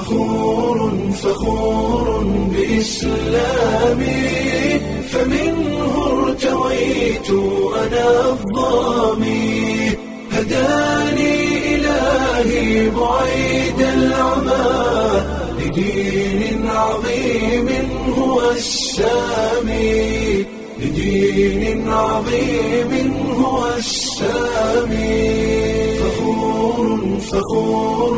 فخور فخور بإسلامي فمنه ارتويت أنا الضامي هداني إلهي بعيد العمى لدين عظيم هو السامي لدين عظيم هو السامي فخور فخور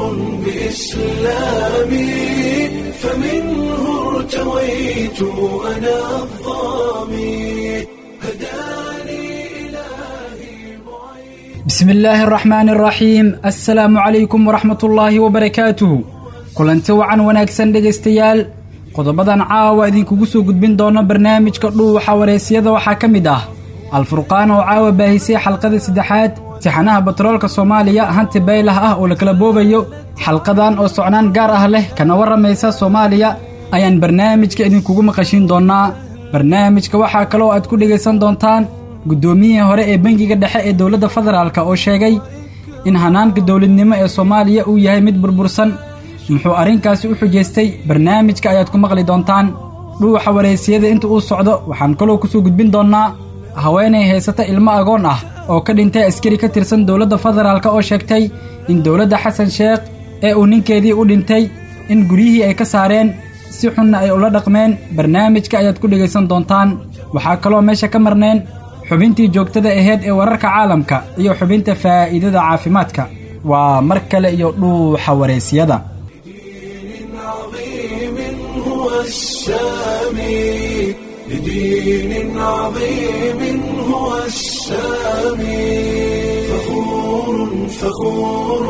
بإسلامي فمنه ارتويت أنا الضامي هداني إلهي بعيد بسم illaahi araxmaani araxiim assalaamu calaykum waraxmat ullaahi wabarakaatuhu kulanti wacan wanaagsan dhegaystayaal qodobadan caawa idinkugu soo gudbin doono barnaamijka dhuuxa wareysiyada waxaa ka mid ah alfurqaan oo caawa baahisay xalqada saddexaad tixanaha batroolka soomaaliya hanti baylah ah oo la kala boobayo xalqadan oo socnaan gaar ah leh kana warramaysa soomaaliya ayaan barnaamijka idinkugu maqashin doonnaa barnaamijka waxaa kaloo aad ku dhegaysan doontaan guddoomiyihii hore ee bangiga dhexe ee dowladda federaalka oo sheegay in hanaanka dowladnimo ee soomaaliya uu yahay mid burbursan muxuu arrinkaasi u xujaystay barnaamijka ayaad ku maqli doontaan dhuuxa wareysiyada inta uu socdo waxaan kaloo ku soo gudbin doonnaa haweenay haysata ilmo agoon ah oo ka dhintay askari ka tirsan dowladda federaalka oo sheegtay in dowladda xasan sheekh ee uu ninkeedii u dhintay in guryihii ay ka saareen si xunna ay ula dhaqmeen barnaamijka ayaad ku dhegaysan doontaan waxaa kaloo meesha ka marneen xubintii joogtada ahayd ee wararka caalamka iyo xubinta faa'iidada caafimaadka waa mar kale iyo dhuuxa wareysiyada لدين عظيم هو السامي لدين عظيم هو السامي فخور فخور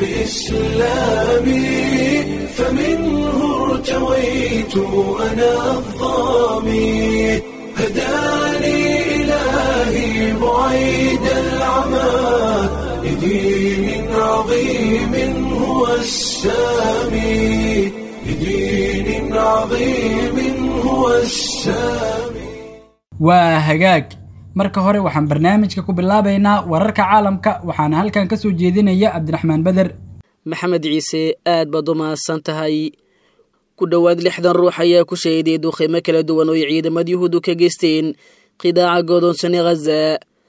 بإسلامي فمنه ارتويت أنا الضامي هداني إلهي بعيد العمى لدين عظيم هو السامي لدين عظيم هو السامي waa hagaag marka hore waxaan barnaamijka ku bilaabaynaa wararka caalamka waxaana halkan ka soo jeedinaya cabdiraxmaan beder maxamed ciise aad baad u mahadsan tahay ku dhowaad lixdan ruux ayaa ku shahiday duqeymo kala duwan oo ay ciidamada yuhuuddu ka geysteen qidaaca godoonsane khaza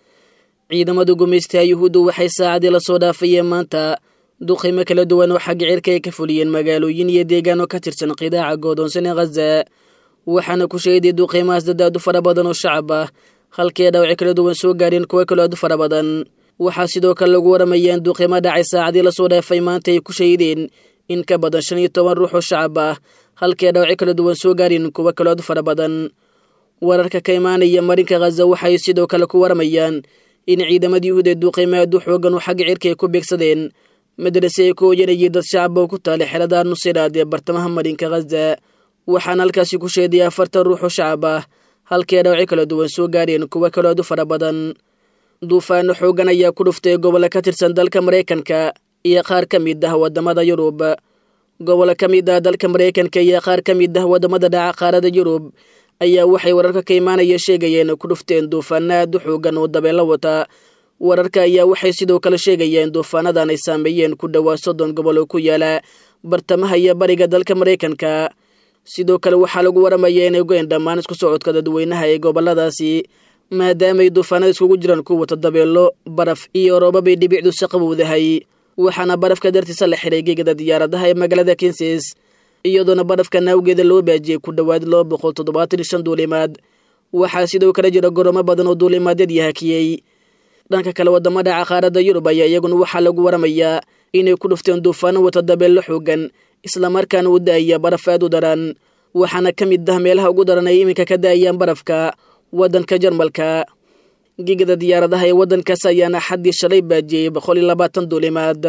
ciidamada gumaystaha yuhuuddu waxay saacadii lasoo dhaafayeen maanta duqeymo kala duwan oo xagga cirka ay ka fuliyeen magaalooyin iyo deegaano ka tirsan qidaaca godoonsane khaza waxaana ku shahiday duqeymahaas dad aad u fara badan oo shacab ah halkii dhaawaci kala duwan soo gaareen kuwo kaloo aad u fara badan waxaa sidoo kale lagu waramayeen duqeymo dhacay saacadii lasoo dhaafay maanta ay ku shahideen in ka badan shan iyo toban ruux oo shacab ah halkii dhaawaci kala duwan soo gaareen kuwo kaloo aad u fara badan wararka ka imaanaya marinka khaza waxay sidoo kale ku waramayaan in ciidamada yuhuud ee duqeymo aad u xoogan oo xagga cirka ay ku beegsadeen madrase ay ku hoyanayay dad shacab oo ku taalay xerada nusiraad ee bartamaha marinka khaza waxaana halkaasi ku sheeday afartan ruux oo shacab ah halkii dhaawaci kala duwan soo gaareen kuwo kaloo aad u fara badan duufaano xoogan ayaa ku dhuftay gobollo ka tirsan dalka maraykanka iyo qaar ka mid ah waddamada yurub gobollo ka mid ah dalka maraykanka iyo qaar ka mid ah waddamada dhaca qaarada yurub ayaa waxay wararka ka imaanaya sheegayeen ku dhufteen duufaano aad u xoogan oo dabeelo wata wararka ayaa waxay sidoo kale sheegayeen duufaanadan ay saameeyeen ku dhowaa soddon gobol oo ku yaala bartamaha iyo bariga dalka maraykanka sidoo kale waxaa lagu waramaya inay goyn dhammaan isku socodka dadweynaha ee goboladaasi maadaamay duufaanada iskugu jiraan ku wata dabeelo baraf iyo roobabay dhibicdu si qabowdahay waxaana barafka dartiisa la xiray gegada diyaaradaha ee magaalada kenses iyadoona barafka naawgeeda loo baajiyey ku dhowaad laba boqol toddobaatan iyo shan duulimaad waxaa sidoo kale jira goroomo badan oo duulimaadyadii hakiyey dhanka kale waddamada caqaarada yurub ayaa iyaguna waxaa lagu waramayaa inay ku dhufteen duufaano wata dabeello xoogan islamarkaana u da'aya baraf aad u daran waxaana ka mid ah meelaha ugu daran ay iminka ka da'ayaan barafka waddanka jarmalka gigada diyaaradaha ee waddankaas ayaana xaddii shalay baajiyey boqol iyo labaatan duulimaad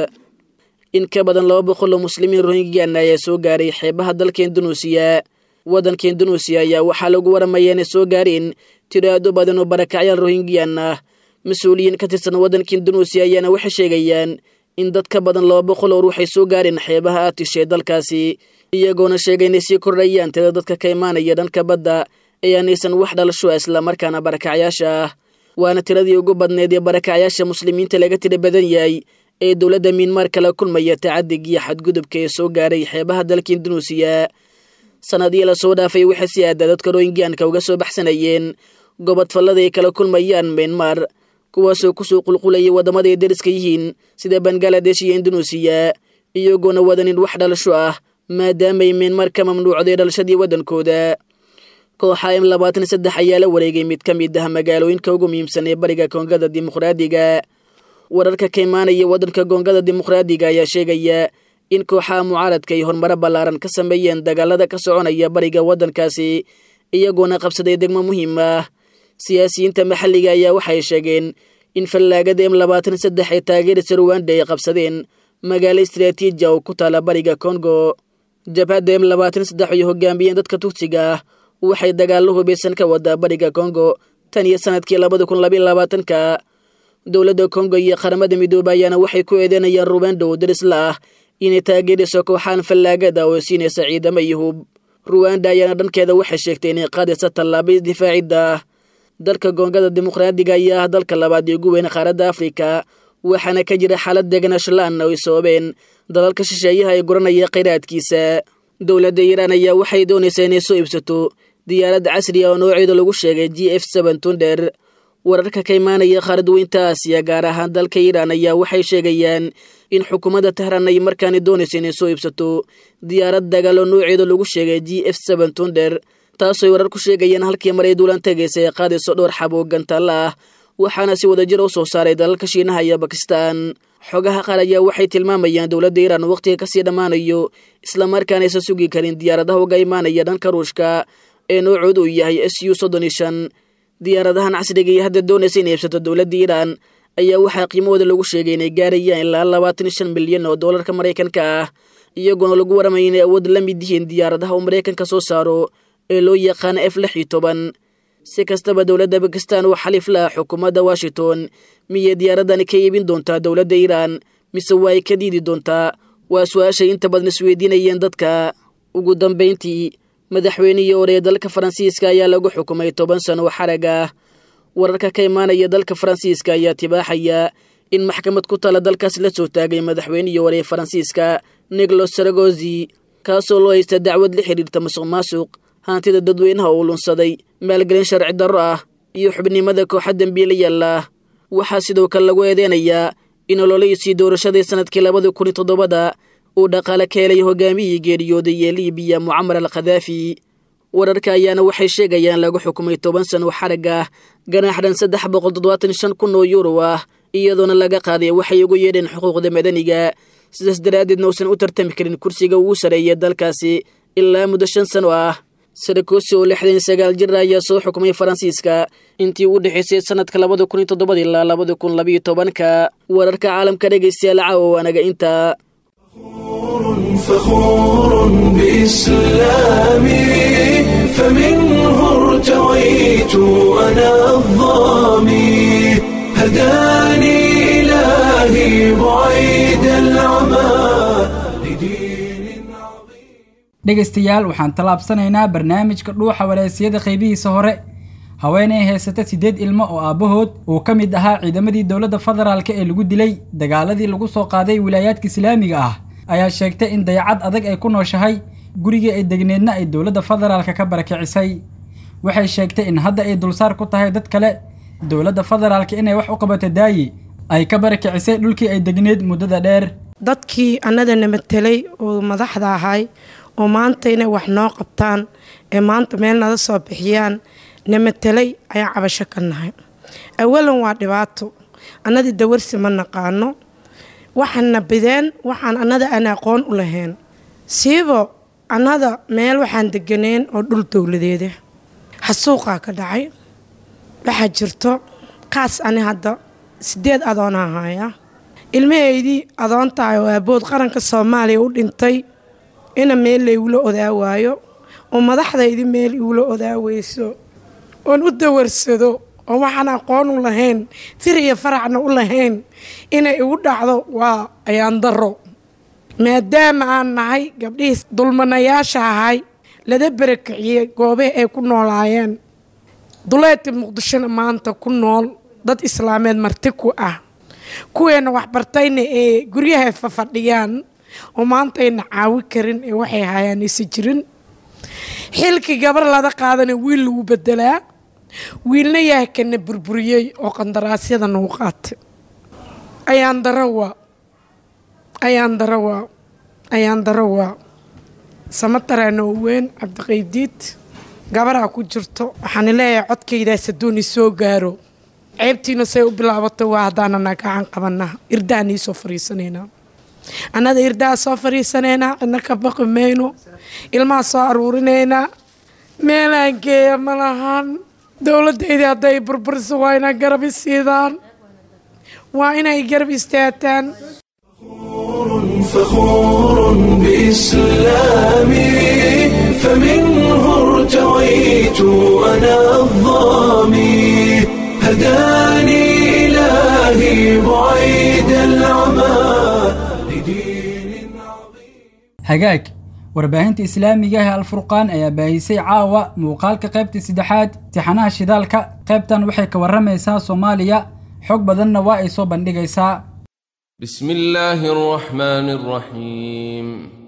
in ka badan laba boqol oo muslimiin rohingyaana ayaa soo gaaray xeebaha dalka indunuusiya waddanka indunuusiya ayaa waxaa lagu waramaya inay soo gaareen tiro aad u badan oo barakacyaal rohingyan ah mas-uuliyiin ka tirsan waddanka indunuusiya ayaana waxay sheegayaan in dad ka badan laba boqol oo ruux ay soo gaareen xeebaha aatish ee dalkaasi iyagoona sheegay inay sii kordhayaan tada dadka ka imaanaya dhanka badda ee aanaysan wax dhalasho islamarkaana barakacyaasha ah waana tiradii ugu badneed ee barakacyaasha muslimiinta laga tira badan yahay ee dowladda miinmaar kala kulmaya tacadigiyo xadgudubka ee soo gaaray xeebaha dalka indunuusiya sanadii lasoo dhaafay waxay si aadaa dadka rohingiyanka uga soo baxsanayeen gobod fallada ay kala kulmayaan miinmaar kuwaasoo kusoo qulqulayay waddamada ay deriska yihiin sida bangaladesh iyo indunuusiya iyagoona wadanin wax dhalasho ah maadaamay miinmaar ka mamnuucday dhalashadii waddankooda kooxa m labaatan saddex ayaa la wareegay mid ka mid ah magaalooyinka ugu muhiimsan ee bariga koongada dimuqraadiga wararka ka imaanaya waddanka koongada dimuqraadiga ayaa sheegaya in kooxaha mucaaradka ay horumaro ballaaran ka sameeyeen dagaalada ka soconaya bariga waddankaasi iyagoona qabsaday degmo muhiim ah siyaasiyiinta maxalliga ayaa waxay sheegeen in fallaagada m labaatan saddex ee taageerisa ruwanda ay qabsadeen magaalo istraatiiji oo ku taala bariga kongo jabhadda m labaatan saddex ay hogaamiyeen dadka tugsiga ah waxay dagaallo hubaysan ka wadaa bariga kongo tan iyo sanadkii labada kun labayo labaatanka dowladda kongo iyo qaramada midoobe ayaana waxay ku eedeynayaan ruwanda oo darisla ah inay taageerayso kooxaan fallaagada oo siinaysa ciidamo iyo hub ruwanda ayaana dhankeeda waxay sheegtay inay qaadaysa tallaaba difaacidda ah dalka koongada dimuqraadiga ayaa ah dalka labaad ee ugu weyn qaaradda afrika waxaana ka jira xaalad deganaanshola-aan oo ay sababeen dalalka shisheeyaha ee guranaya khayraadkiisa dowladda iiraan ayaa waxay doonaysaa inay soo iibsato diyaarad casri ah oo nooceeda lagu sheegay g f seben tunder wararka ka imaanaya qaaradweynta aasiya gaar ahaan dalka iiraan ayaa waxay sheegayaan in xukuumadda tehran ay markaani doonaysa inay soo iibsato diyaarad dagaal oo nooceeda lagu sheegay g f seben tunder taasooy warar ku sheegayaan halkii mar ay duulan tagaysa ee qaadayso dhowr xab oo gantaalla ah waxaana si wadajir u soo saaray dalalka shiinaha iyo bakistan xogaha qaar ayaa waxay tilmaamayaan dowladda iiraan wakhtiga kasii dhammaanayo islamarkaana aysan sugi karin diyaaradaha uga imaanaya dhanka ruushka ee noocoodu uu yahay s u soddon iyo shan diyaaradahan casriga iyo hadda doonaysa inay iibsato dowladda iiraan ayaa waxaa qiimahooda lagu sheegay inay gaarayaan ilaa labaatan iyo shan milyan oo doolarka maraykanka ah iyagoona lagu waramaya inay awood la mid yihiin diyaaradaha uu maraykanka soo saaro ee loo yaqaano f lix iyo toban si kastaba dowladda bakistan oo xaliif la ah xukuumadda washington miyay diyaaradani ka iibin doontaa dowladda iiraan mise waa ay ka diidi doontaa waa su-aashay inta badan isweydiinayeen dadka ugu dambayntii madaxweynihii hore ee dalka faransiiska ayaa lagu xukumay toban sano oo xarag ah wararka ka imaanaya dalka faransiiska ayaa tibaaxaya in maxkamad ku tala dalkaas la soo taagay madaxweynihii hore ee faransiiska nicolos saragozi kaasoo loo haysta dacwad la xidhiirta masuq maasuq hantida dadweynaha uu lunsaday maalgelin sharci darro ah iyo xubnimada kooxa dembiilayaal ah waxaa sidoo kale lagu eedeynayaa in ololaysii doorashadii sanadkii labada kun iyo toddobada uu dhaqaale ka helay hogaamiyihii geeriyooday ee liibiya mucamar al khadaafi wararka ayaana waxay sheegayaan lagu xukumay toban sano xarag ah ganaax dhan saddex boqol toddobaatan shan kun oo yuuro ah iyadoona laga qaaday waxay ugu yeedheen xuquuqda madaniga sidaas daraaddeedna uusan u tartami karin kursiga ugu sareeya dalkaasi ilaa muddo shan sano ah sarakosi oo lixdan iyo sagaal jir ayaa soo xukumay faransiiska intii u dhexaysay sanadka labada kun iyo toddobada ilaa labada kun labayo tobanka wararka caalamka dhegaystayaal caawa waanaga intaa فخور بإسلامي فمنه ارتويت أنا الظامي هداني إلهي بعيد العمى لدين عظيم dhegaystayaal waxaan tallaabsanaynaa barnaamijka dhuuxa walaasiyada qaybihiisa hore haweeney haysata siddeed ilmo oo aabbahood uu ka mid ahaa ciidamadii dowladda federaalk ee lagu dilay dagaaladii lagu soo qaaday wilaayaadka islaamiga ah ayaa sheegtay in dayacad adag ay ku nooshahay gurigii ay degneedna ay dowladda federaalka ka barakicisay waxay sheegtay in hadda ay dulsaar ku tahay dad kale dowladda federaalka inay wax u qabato daayi ay ka barakicisay dhulkii ay degneed muddada dheer dadkii annadana matelay oo madaxda ahay oo maanta inay wax noo qabtaan ee maanta meel nala soo bixiyaan na matelay ayaan cabasho ka nahay awalan waa dhibaato annadii dawarsi ma naqaano waxaana bideen waxaan annada aan aqoon u lahayn siibo annada meel waxaan deganeen oo dhul dowladeeda xasuuqaa ka dhacay waxaa jirto kaas ani hadda sideed adoona ahaya ilmahaydii adoon tahay oo aabood qaranka soomaaliya u dhintay ina meel laygula odaawaayo oo madaxdaydii meel igula odaaweyso oon u dawarsado oo waxaan aqoon u lahayn fir iyo faracna u lahayn inay igu dhacdo waa ayaan daro maadaama aan nahay gabdhihii dulmanayaasha ahay lada barakiciyey goobihii ay ku noolaayeen duleedka muqdishona maanta ku nool dad islaameed marti ku ah kuweena waxbartayna ee guryaha fafadhiyaan oo maanta ayna caawi karin ee waxay hayaan aysa jirin xilkii gabar lada qaadana wiil lagu bedelaa wiilna yahay kana burburiyey oo qandaraasyada nagu qaatay ayaan darawaa ayaan darawaa ayaan darawaa samatarana oo weyn cabdiqaydiid gabaraa ku jirto waxaan leeyahay codkaydaas haduuni soo gaaro ceebtiina say u bilaabato waa haddaanana gacan qabanaa irdahaan iisoo fariisanaynaa annada irdaha soo fariisanaynaa cidna ka baqi mayno ilmaha soo aruurinaynaa meelaan geeya ma lahan dowladayda hadday burburiso waa inay garab isiidaan waa inay garab istaataan فخور بإسلامي فمنه ارتويت أنا الظامي هداني إلهي بعيد العمى لدين عظيم hagaag warbaahinta islaamiga ah ee alfurqaan ayaa baahisay caawa muuqaalka qaybta saddexaad tixanaha shidaalka qaybtan waxay ka warramaysaa soomaaliya xog badanna waa ay soo bandhigaysaa بسم الله الرحمن الرحيم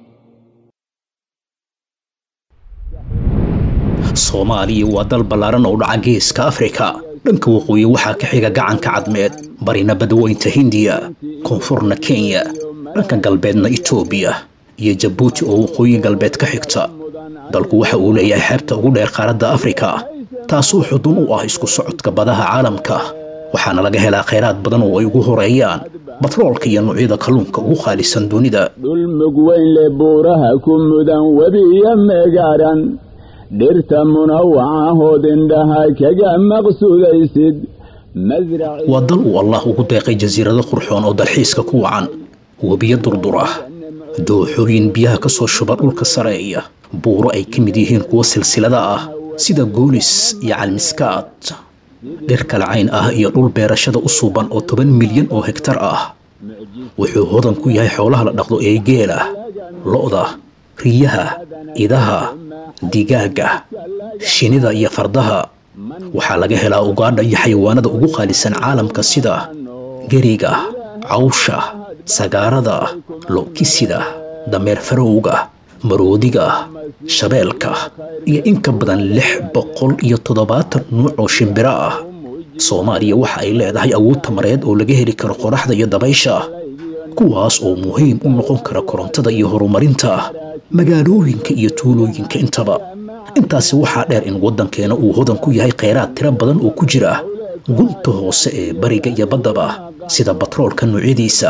soomaaliya waa dal ballaaran oo dhaca geeska afrika dhanka waqooyi waxaa ka xiga gacanka cadmeed barina badweynta hindiya koonfurna kenya dhanka galbeedna itoobiya iyo jabuuti oo waqooyi galbeed ka xigta dalku waxa uu leeyahay xeebta ugu dheer qaaradda afrika taasoo xudun u ah isku socodka badaha caalamka waxaana laga helaa khayraad badan oo ay ugu horeeyaan batroolka iyo noocyada kalluunka ugu qaalisan dunida dhul mug weyn leh buuraha ku mudan webiyo meegaaran dhirta munawacahood indhaha kaga maqsuudaysid masraci waa dal uu allah ugu deeqay jasiirado qurxoon oo dalxiiska ku wacan webiyo durdur ah dooxooyin biyaha ka soo shuba dhulka sareeya buuro ay ka mid yihiin kuwo silsilada ah sida goolis iyo calmiskaad dhir kala cayn ah iyo dhul beerashada u suuban oo toban milyan oo hektar ah wuxuu hodan ku yahay xoolaha la dhaqdo ee geela lo'da riyaha idaha digaaga shinida iyo fardaha waxaa laga helaa ugaadha iyo xayawaanada ugu qaalisan caalamka sida geriga cawsha sagaarada lokisida dameer farowga maroodiga shabeelka iyo in ka badan lix boqol iyo toddobaatan nuuc oo shimbiro ah soomaaliya waxa ay leedahay awood tamareed oo laga heli karo qoraxda iyo dabaysha kuwaas oo muhiim u noqon kara korontada iyo horumarinta magaalooyinka iyo tuulooyinka intaba intaasi waxaa dheer in waddankeena uu hodan ku yahay khayraad tiro badan oo ku jira gunta hoose ee bariga iyo baddaba sida batroolka noocyadiisa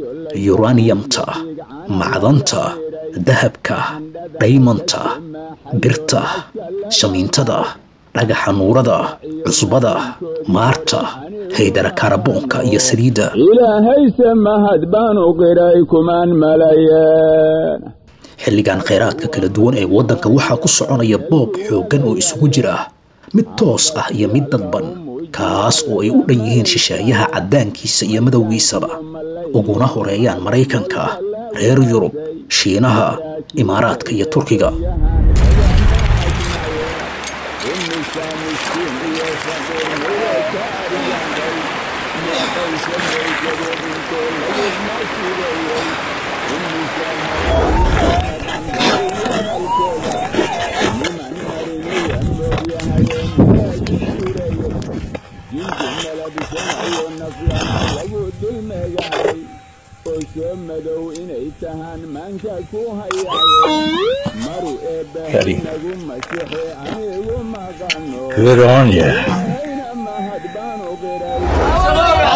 yuraniyamta macdanta dahabka dhaymanta birta shamiintada dhagaxa nuurada cusbada maarta haydara kaaraboonka iyo saliidda ilaahayse mahad baanu qiray kumaan malayeen xilligan khayraadka kala duwan ee waddanka waxaa ku soconaya boob xooggan oo isugu jira mid toos ah iyo mid dadban kaas oo ay u dhan yihiin shisheeyaha caddaankiisa iyo madowgiisaba uguna horeeyaan maraykanka reer yurub shiinaha imaaraadka iyo turkiga oo soo madow inay tahaan maanka ku hayaaye maru eebbahay nagu masixe anigu maqano ayna mahad baanu qiray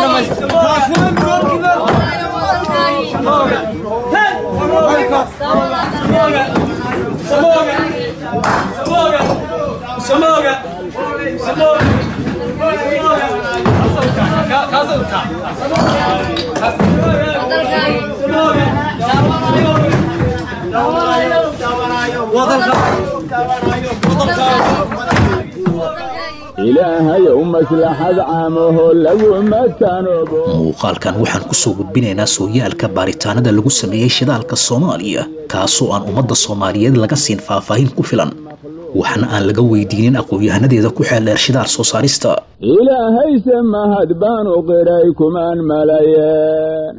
ilaahayow maslaxad caamaho laguma tanoobo muuqaalkan waxaan ku soo gudbinaynaa sooyaalka baaritaanada lagu sameeyey shidaalka soomaaliya kaasoo aan ummadda soomaaliyeed laga siin faahfaahin ku filan waxna aan laga weydiinin aqoon-yahanadeeda ku xeeldheer shidaal soo saarista ilaahayse mahad baanu qiray kumaan malayeen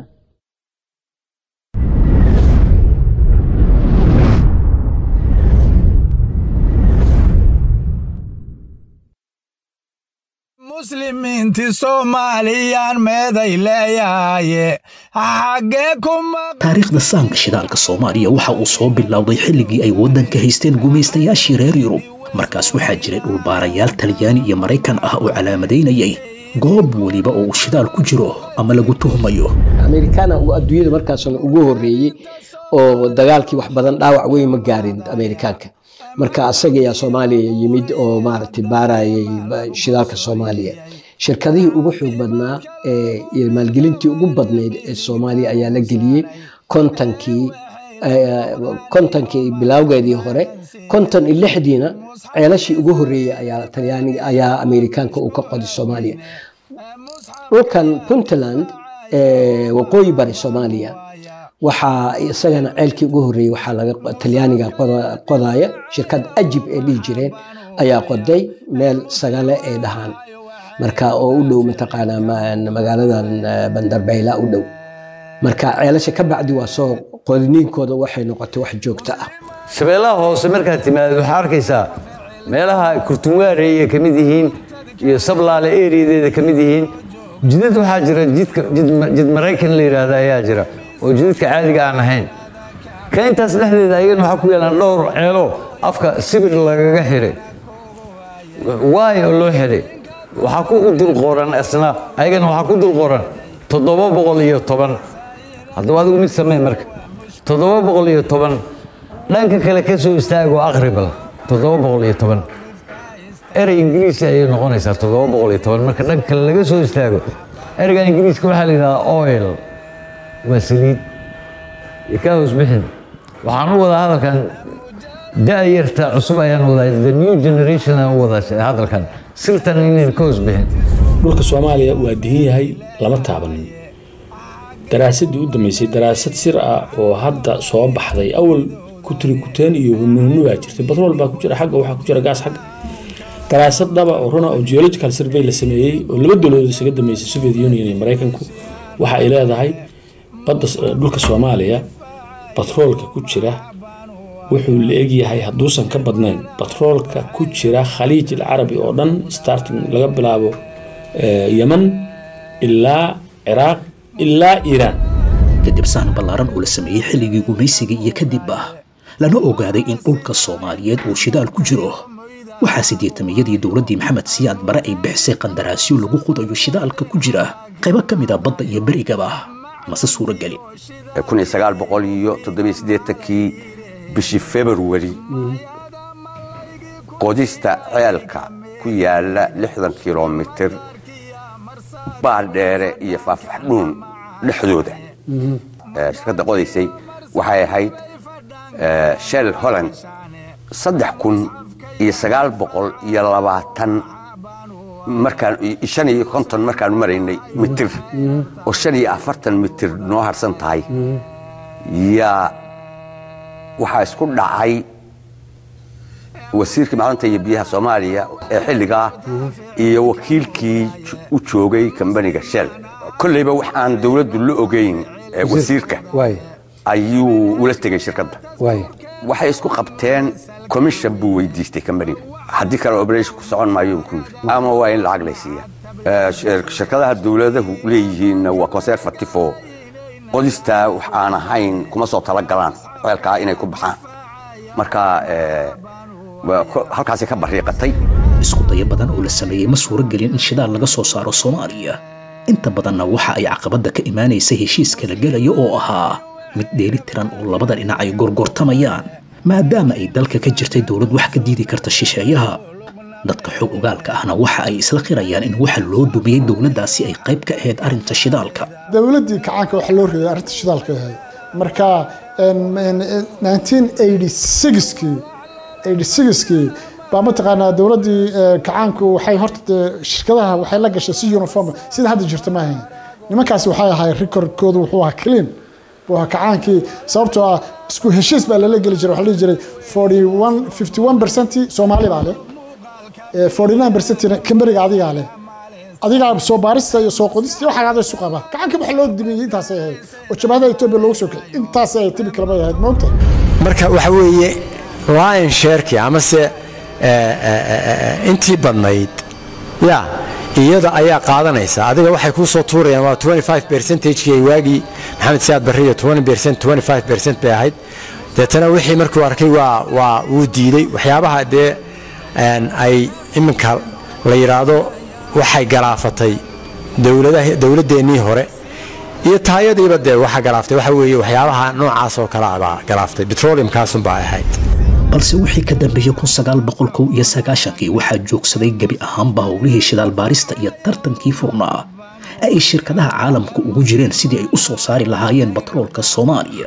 muslimiinti soomaaliyaan meeday leeyahaye xaggee kuma taariikhda saanka shidaalka soomaaliya waxa uu soo bilowday xilligii ay waddanka haysteen gumaystayaashii reer yurub markaas waxaa jiray dhulbaarayaal talyaani iyo maraykan ah oo calaamadaynayay goob weliba oo uu shidaal ku jiro ama lagu tuhmayo amerikaana uu adduunyada markaasna ugu horreeyey oo dagaalkii wax badan dhaawac weyn ma gaarin amerikaanka marka asaga ayaa soomaaliya yimid oo maaragtay baarayay shidaalka soomaaliya shirkadihii ugu xoog badnaa ee iyo maalgelintii ugu badnayd ee soomaaliya ayaa la geliyey kontonkii kontonkii bilowgeedii hore konton iyo lixdiina ceelashii ugu horreeyey ayaa talyaaniga ayaa amerikaanka uu ka qoday soomaaliya dhulkan puntland ee waqooyi bari soomaaliya waxaa isagana ceelkii ugu horreeyey waxaa laga talyaaniga qodaya shirkad ajib ee dhihi jireen ayaa qoday meel sagale ay dhahaan marka oo u dhow mataqaanaa magaaladan bandarbayla u dhow marka ceelasha ka bacdi waa soo qodiniinkooda waxay noqotay wax joogto ah shabeellaha hoose markaad timaadid waxaa arkaysaa meelaha kurtunwaare ay ka mid yihiin iyo sablaale eriyadeeda ka mid yihiin jidad waxaa jira jidka jid maraykan la yidhaahda ayaa jira oo jidadka caadiga aan ahayn ka intaas dhexdeeda ayagana waxaa ku yaalaan dhowr ceelo afka sibir lagaga xidhay waay oo loo xidhay waxaa ku dul qoran isna ayagana waxaa ku dul qoran toddoba boqol iyo toban haddaba adigu mid samee marka toddoba boqol iyo toban dhanka kale ka soo istaago aqribal toddoba boqol iyo toban erey ingiriisi ayay noqonaysaa toddoba boqol iyo toban marka dhanka kale laga soo istaago ereyga ingiriiska waxaa la yidhahdaa oil waa saliid ka hoos bixin waxaan u wadaa hadalkan da-yarta cusub ayaan wadaa the new generation aan u wadaa hadalkan sirtan inayn ka hoos bixin dhulka soomaaliya waa dihin yahay lama taabanin daraasadii u dambeysay daraasad sir ah oo hadda soo baxday awal kutri kuteen iyo hunuunu baa jirtay batrool baa ku jira xagga waxaa ku jira gaas xagga daraasad dhaba oo runa oo geological survey la sameeyey oo laba dowladood isaga dambeysay soviet union iyo maraykanku waxa ay leedahay badda dhulka soomaaliya batroolka ku jira wuxuu la egyahay hadduusan ka badnayn batroolka ku jira khaliij alcarabi oo dhan starting laga bilaabo yeman ilaa ciraaq ilaa iiraan kadib saan ballaaran oo la sameeyey xilligii gumaysiga iyo kadib ah lana ogaaday in dhulka soomaaliyeed uu shidaal ku jiro waxaa sideetamiyadii dowladdii maxamed siyaad bare ay bixisay qandaraasyo lagu qudayo shidaalka ku jira qaybo ka mid a badda iyo berigaba mase suurogeli kii bishii februari qodista ceelka ku yaala lixdan kilomitir baaldheere iyo faaffaxdhuun dhexdooda shirkadda qodaysay waxay ahayd shell holland saddex kun iyo sagaal boqol iyo labaatan markaan shan iyo konton markaanu maraynay mitir oo shan iyo afartan mitir noo harsan tahay yaa waxaa isku dhacay wasiirkii macdanta iyo biyaha soomaaliya ee xilligaa iyo wakiilkii u joogay kambaniga shell kolleyba wax aan dowladdu la ogeyn wasiirka ayuu ula tegay shirkadda waxay isku qabteen commission buu weydiistay kambaniga haddii kale operation socon maayo ku yiri ama waa in lacag laysiiya shirkadaha dowladahu leeyihiinna waa conservative oo qodistaa wax aan ahayn kuma soo talagalaan ceelkaa inay ku baxaan marka halkaasay ka bariiqatay isku dayo badan oo la sameeyey ma suuro gelin in shidaal laga soo saaro soomaaliya inta badanna waxa ay caqabadda ka imaanaysa heshiiska la gelayo oo ahaa mid dheeli tiran oo labada dhinac ay gorgortamayaan maadaama ay dalka ka jirtay dowlad wax ka diidi karta shisheeyaha dadka xog ogaalka ahna waxa ay isla qirayaan in waxa loo dumiyey dowladdaasi ay qayb ka ahayd arrinta shidaalka dowladdii kacaanka waxa loo reeyay arrinta shidaalka ahayd marka 1986kii baa mataqaanaa dowladdii kacaanku waxay horta shirkadaha waxay la gashay si uniform sida hadda jirta maahayn nimankaasi waxay ahay recordkoodu wuxuu ahaa clean buu ahaa kacaankii sababtoo ah isku heshiis baa lala geli jiray waxaa la dhihi jiray forty one fifty one percent soomaali baa leh forty nine percentina kamberiga adigaa leh adigaa soo baarista iyo soo qodista iyo waxaa ada isu qaba gacanka waxa loo dimiyey intaasay ahayd oo jabhadaha etoobiya loogu soo kicay intaasay ahayd tibi kalabay ahayd moogta marka waxa weeye lion shareki amase intii badnayd ya iyada ayaa qaadanaysa adiga waxay kuu soo tuurayaan waa 25 percentage ay waagii maxamed siyaad barriyo 20 percent 25 percent bay ahayd deetana wixii markuu arkay waa waa wuu diiday waxyaabaha dee ay iminka la yidhaahdo waxay galaafatay dowladaha dowladeennii hore iyo taayadiiba dee waxa galaaftay waxa weeye waxyaabaha noocaas oo kale abaa galaaftay petroleumkaasunbaa ahayd balse wixii ka dambeeyey kun sagaal boqol kow iyo sagaashankii waxaa joogsaday gebi ahaanba howlihii shidaal baarista iyo tartankii furnaa ee ay shirkadaha caalamku ugu jireen sidii ay u soo saari lahaayeen batroolka soomaaliya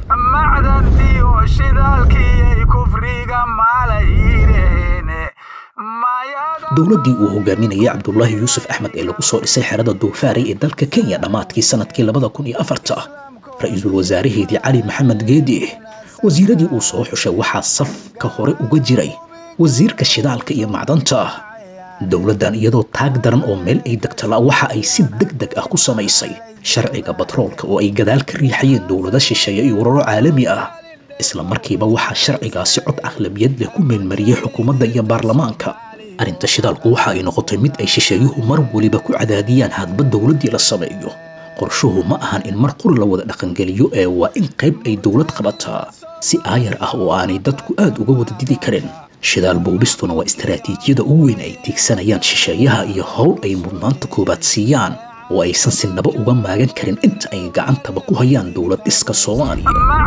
dowladdii uu hogaaminayay cabdulaahi yuusuf axmed ee lagu soo dhisay xerada duufaaray ee dalka kenya dhammaadkii sanadkii labada kun iyo afarta ra-iisul wasaaraheedii cali maxamed geedi wasiiradii uu soo xushay waxaa safka hore uga jiray wasiirka shidaalka iyo macdanta dowladdan iyadoo taag daran oo meel ay degtala waxa ay si deg deg ah ku samaysay sharciga batroolka oo ay gadaal ka riixayeen dowlado shisheeye iyo ururo caalami ah isla markiiba waxaa sharcigaasi cod aqlabiyad leh ku meelmariyey xukuumadda iyo baarlamaanka arrinta shidaalku waxa ay noqotay mid ay shisheeyuhu mar weliba ku cadaadiyaan hadba dowladdii la sameeyo qorshuhu ma ahan in mar quri la wada dhaqangeliyo ee waa in qayb ay dowlad qabataa si aayar ah oo aanay dadku aad uga wada didi karin shidaal boobistuna waa istaraatiijiyada ugu weyn ay tiigsanayaan shisheeyaha iyo howl ay mudnaanta koowaad siiyaan oo aysan sinaba uga maagan karin inta ay gacantaba ku hayaan dowlad dhiska soomaaliya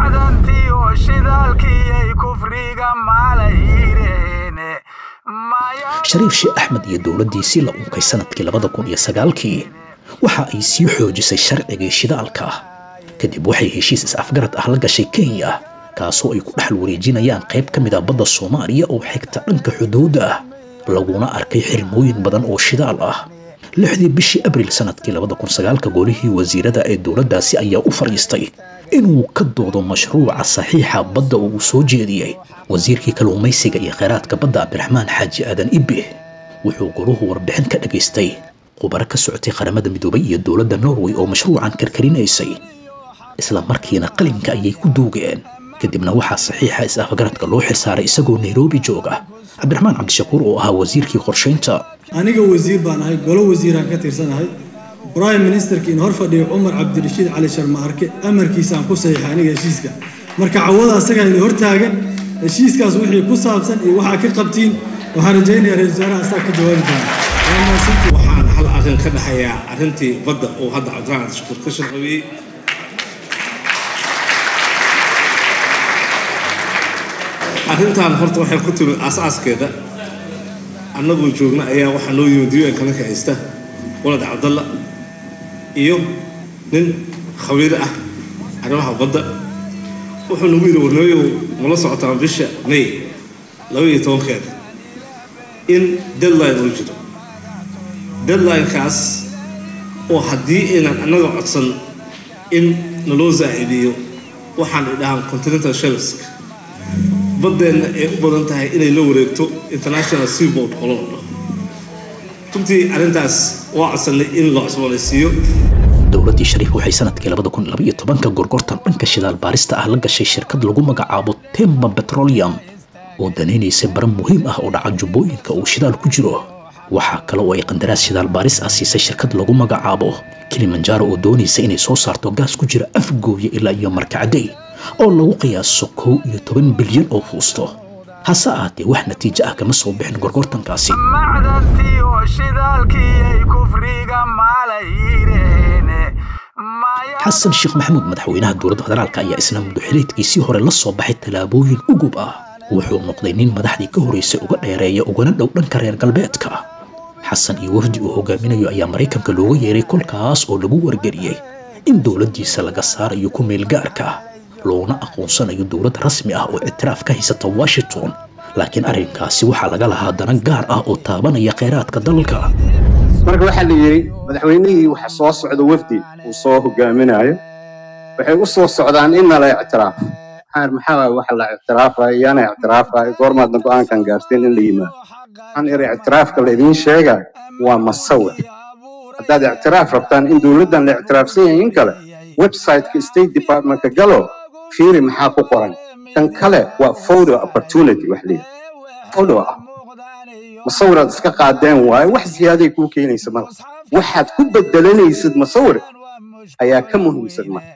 shariif sheekh axmed iyo dowladdiisii la unkay sanadkii labada kun iyo sagaalkii waxa ay sii xoojisay sharcigii shidaalka kadib waxay heshiis is-afgarad ah la gashay kenya kaasoo ay ku dhexal wareejinayaan qayb ka mid a badda soomaaliya oo xigta dhanka xuduudda ah laguna arkay xirmooyin badan oo shidaal ah lixdii bishii abriil sanadkii labada kun sagaalka golihii wasiirada ee dowladdaasi ayaa u fadhiistay inuu ka doodo mashruuca saxiixa badda oo uu soo jeediyey wasiirkii kalluumaysiga iyo kheyraadka badda cabdiraxmaan xaaji aadan ibbe wuxuu goluhu warbixin ka dhagaystay khubaro ka socotay qaramada midoobay iyo dowladda norway oo mashruucan karkarinaysay isla markiina qalinka ayay ku duugeen kadibna waxaa saxiixa is-afgaradka loo xilsaaray isagoo nairobi jooga cabdiraxmaan cabdishakuur oo ahaa wasiirkii qorshaynta aniga wasiir baan ahay golo wasiiraan ka tirsanahay brime ministerka in hor fadhiyo cumar cabdirashiid cali sharma arke amarkiisaan ku saxiixa aniga heshiiska marka cawada asagaa ina hortaagan heshiiskaas wixii ku saabsan iyo waxaa ka qabtiin waxaan rajaynayaa ra-isul wasaaraha asaa ka jawaabi doona waxaan hal arrin ka dhexeeyaa arrintii badda uu hadda cabdiraxmaan cabdishakuur ka sharqabiyey arrintan horta waxay ku timid aas-aaskeeda annagoo joogna ayaa waxaa noo yimid un kana kacaysta walad cabdalla iyo nin khabiiro ah arrimaha badda wuxuu nagu yidhi warnooyow mala socotaan bisha may laba iyo tobankeeda in deadline uu jiro deadlinekaas oo haddii aynan annaga codsan in naloo zaacidiyo waxaan idhahaan continental shelfska baddeenna ay u badan tahay inay la wareegto international seaboard oo loo dhaho runtii arrintaas waa codsanay in la cusboonaysiiyo dowladdii shariif waxay sanadkii labada kun laba iyo tobanka gorgortan dhanka shidaal baarista ah la gashay shirkad lagu magacaabo temba petroleum oo danaynaysay baran muhiim ah oo dhaca jubbooyinka uu shidaal ku jiro waxaa kale oo ay qandaraas shidaal baaris ah siisay shirkad lagu magacaabo kilimanjaro oo doonaysa inay soo saarto gaas ku jira afgooya ilaa iyo markacday oo lagu qiyaaso kow iyo toban bilyan oo fuusto hase ahaatee wax natiijo ah kama soo bixin gorgortankaasi xasan sheekh maxamuud madaxweynaha dowladda federaalk ayaa isna muduxileedkiisii hore la soo baxay tallaabooyin ugub ah wuxuu noqday nin madaxdii ka horeysay uga dheereeya ugana dhow dhanka reer galbeedka xasan iyo wafdi uu hogaaminayo ayaa maraykanka looga yeeray kolkaas oo lagu wargeliyey in dowladdiisa laga saarayo ku meel gaarka loona aqoonsanayo dowlad rasmi ah oo ictiraaf ka haysata washington laakiin arrinkaasi waxaa laga lahaa dana gaar ah oo taabanaya kheyraadka dalka marka waxaa la yidhi madaxweynihii waxa soo socda wafdi uu soo hogaaminayo waxay u soo socdaan in nala ictiraafo waxaan maxaa waay waxa la ictiraafaya yaana ictiraafaya goormaadna go-aankan gaarteen in la yimaado waxaan iri ictiraafka la idiin sheegaya waa masawir haddaad ictiraaf rabtaan in dowladdan la ictiraafsan yahay in kale websiteka state departmentka galo fiiri maxaa ku qoran kan kale waa photo opportunity wax leeyahay photo ah masawiraad iska qaadeen waaye wax ziyaaday kuu keenaysa mala waxaad ku bedelanaysid masawir ayaa ka muhiimsan marka